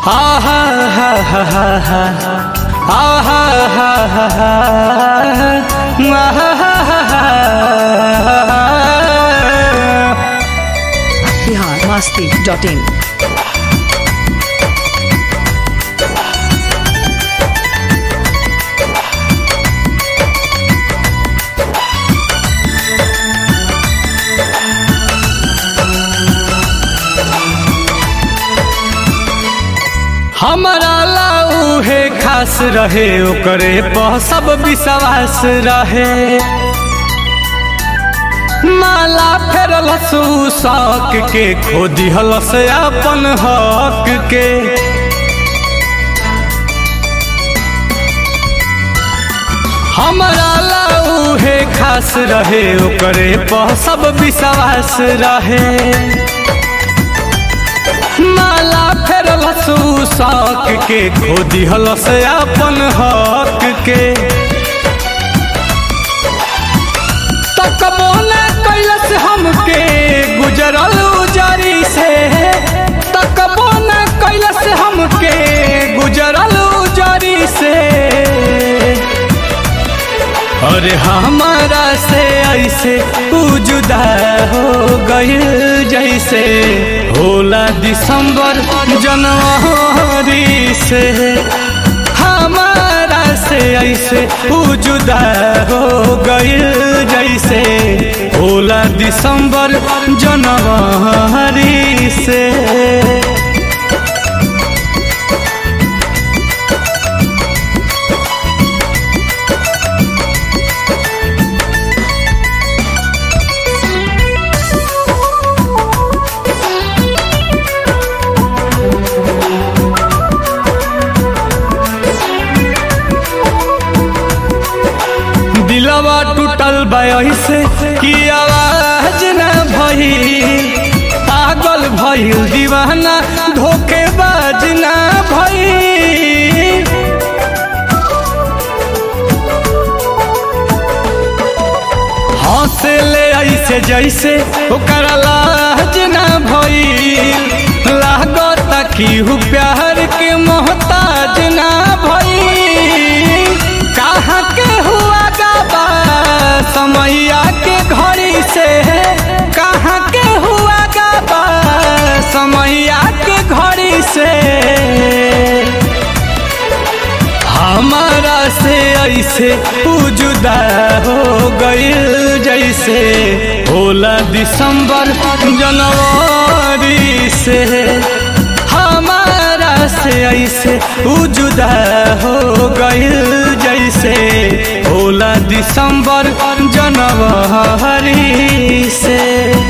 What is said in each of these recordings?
आहा हा हा हा हा आहा हा हा हा आहा हा हा हा बिहार मस्ती डॉट इन हमारा लाऊ है खास रहे ओकरे पर सब विश्वास रहे माला फेरल शौक के खो दिहल से अपन हक के हमारा लाऊ है खास रहे ओकरे पर सब विश्वास रहे माला फेरल शौक के खो दिहल से अपन हक के तकबो न कैलस हमके गुजरल उजरी से तकबो न कैलस हमके गुजरल उजरी से अरे हमारा से ऐसे उ जुदा हो गइल जैसे होला दिसंबर जनवरी से हमारा से ऐसे उ जुदा हो गइल जैसे होला दिसंबर जनवरी से दिलवा टूटल से कि आवाज न भई पागल भइल दीवाना धोखेबाज न भई हंसे ले ऐसे जैसे ओकर लाज न भई लागत कि हु प्यार के मोहताज न भई कहाँ के हुआ गाबा समैया के घड़ी से कहाँ के हुआ गाबा समैया के घड़ी से हमारा से ऐसे उ जुदा हो गइल जैसे होला दिसंबर जनवरी से हमारा से ऐसे उ जुदा हो गइल जैसे होला दिसंबर जनवरी से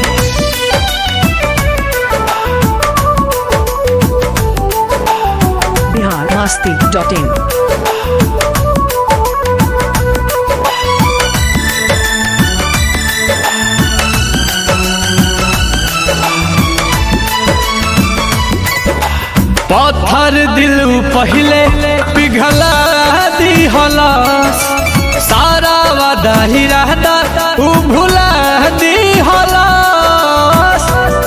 बिहार मस्ती डॉट इन पत्थर दिल पहले पिघला दिहलस सारा वादा ही रहता उ भुला दिहलस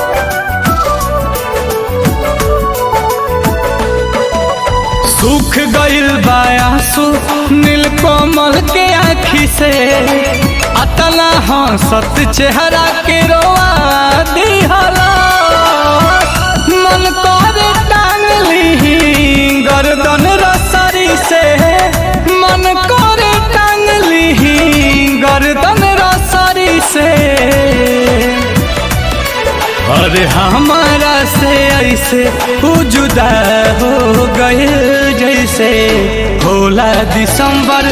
सुख गइल बायासु नीलकमल के आँखी से अतना हंसत चेहरा के रोआ दिहलस मन करे टांग ली गर्दन रसरी से मन करे टांग ली गर्दन रसरी से अरे हमारा से ऐसे उ जुदा हो गए जैसे होला दिसंबर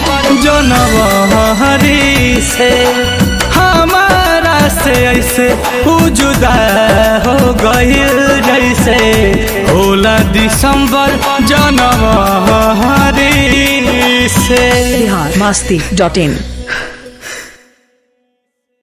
जनवरी से हमारा से ऐसे उ जुदा हो गए जैसे होला दिसंबर जनवरी से बिहार मस्ती डॉट इन